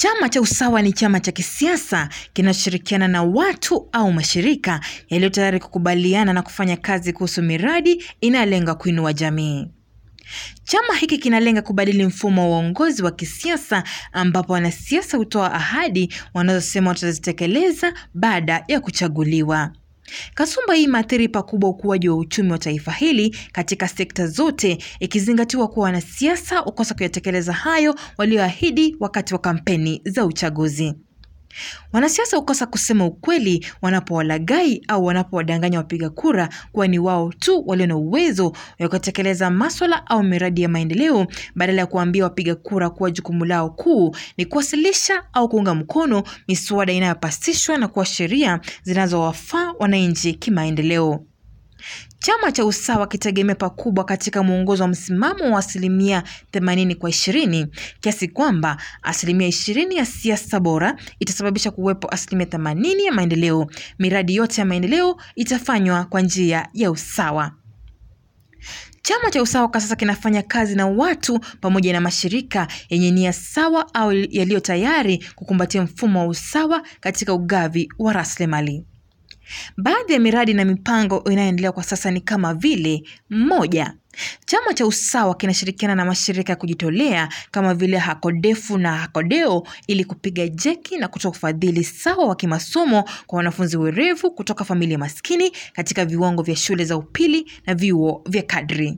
Chama cha Usawa ni chama cha kisiasa kinachoshirikiana na watu au mashirika yaliyo tayari kukubaliana na kufanya kazi kuhusu miradi inayolenga kuinua jamii. Chama hiki kinalenga kubadili mfumo wa uongozi wa kisiasa ambapo wanasiasa hutoa ahadi wanazosema watazitekeleza baada ya kuchaguliwa. Kasumba hii imeathiri pakubwa ukuaji wa uchumi wa taifa hili katika sekta zote, ikizingatiwa kuwa wanasiasa hukosa kuyatekeleza hayo walioahidi wakati wa kampeni za uchaguzi. Wanasiasa hukosa kusema ukweli wanapowalaghai au wanapowadanganya wapiga kura kuwa ni wao tu walio na uwezo wa kutekeleza maswala au miradi ya maendeleo, badala ya kuambia wapiga kura kuwa jukumu lao kuu ni kuwasilisha au kuunga mkono miswada inayopasishwa na kuwa sheria zinazowafaa wananchi kimaendeleo. Chama cha Usawa kitegemea pakubwa katika mwongozo wa msimamo wa asilimia themanini kwa ishirini kiasi kwamba asilimia ishirini ya siasa bora itasababisha kuwepo asilimia themanini ya maendeleo. Miradi yote ya maendeleo itafanywa kwa njia ya usawa. Chama cha Usawa kwa sasa kinafanya kazi na watu pamoja na mashirika yenye nia sawa au yaliyo tayari kukumbatia mfumo wa usawa katika ugavi wa rasilimali. Baadhi ya miradi na mipango inayoendelea kwa sasa ni kama vile: moja, chama cha Usawa kinashirikiana na mashirika ya kujitolea kama vile Hakodefu na Hakodeo ili kupiga jeki na kutoa ufadhili sawa wa kimasomo kwa wanafunzi werevu kutoka familia maskini katika viwango vya shule za upili na vyuo vya kadri.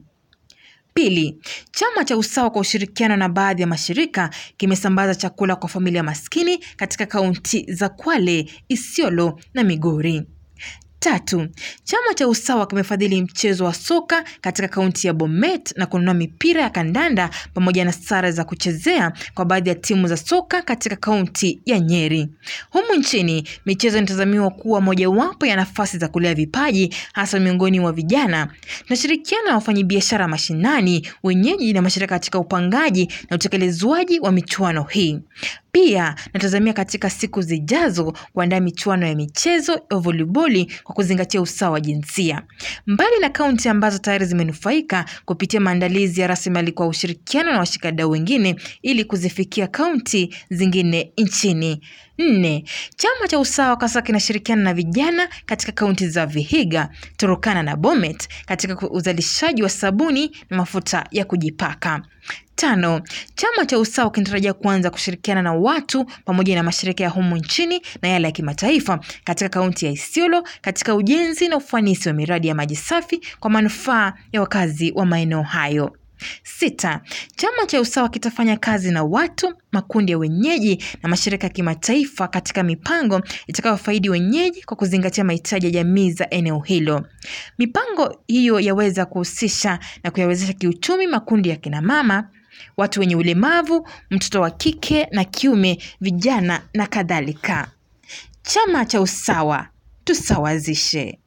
Pili, chama cha Usawa kwa ushirikiano na baadhi ya mashirika kimesambaza chakula kwa familia maskini katika kaunti za Kwale, Isiolo na Migori. Tatu, chama cha Usawa kimefadhili mchezo wa soka katika kaunti ya Bomet na kununua mipira ya kandanda pamoja na sare za kuchezea kwa baadhi ya timu za soka katika kaunti ya Nyeri. Humu nchini, michezo inatazamiwa kuwa mojawapo ya nafasi za kulea vipaji hasa miongoni mwa vijana. Tunashirikiana na wafanyabiashara mashinani, wenyeji na mashirika katika upangaji na utekelezwaji wa michuano hii. Pia natazamia katika siku zijazo kuandaa michuano ya michezo ya voliboli kwa kuzingatia usawa wa jinsia. Mbali na kaunti ambazo tayari zimenufaika kupitia maandalizi ya rasilimali kwa ushirikiano na washikadau wengine ili kuzifikia kaunti zingine nchini. Nne, chama cha Usawa kwa sasa kinashirikiana na vijana katika kaunti za Vihiga, Turukana na Bomet katika uzalishaji wa sabuni na mafuta ya kujipaka. Tano, chama cha Usawa kinatarajia kuanza kushirikiana na watu pamoja na mashirika ya humu nchini na yale ya kimataifa katika kaunti ya Isiolo katika ujenzi na ufanisi wa miradi ya maji safi kwa manufaa ya wakazi wa maeneo hayo. Sita, chama cha Usawa kitafanya kazi na watu, makundi ya wenyeji na mashirika ya kimataifa katika mipango itakayofaidi wenyeji kwa kuzingatia mahitaji ya jamii za eneo hilo. Mipango hiyo yaweza kuhusisha na kuyawezesha kiuchumi makundi ya kina mama, watu wenye ulemavu, mtoto wa kike na kiume, vijana na kadhalika. Chama cha Usawa, tusawazishe.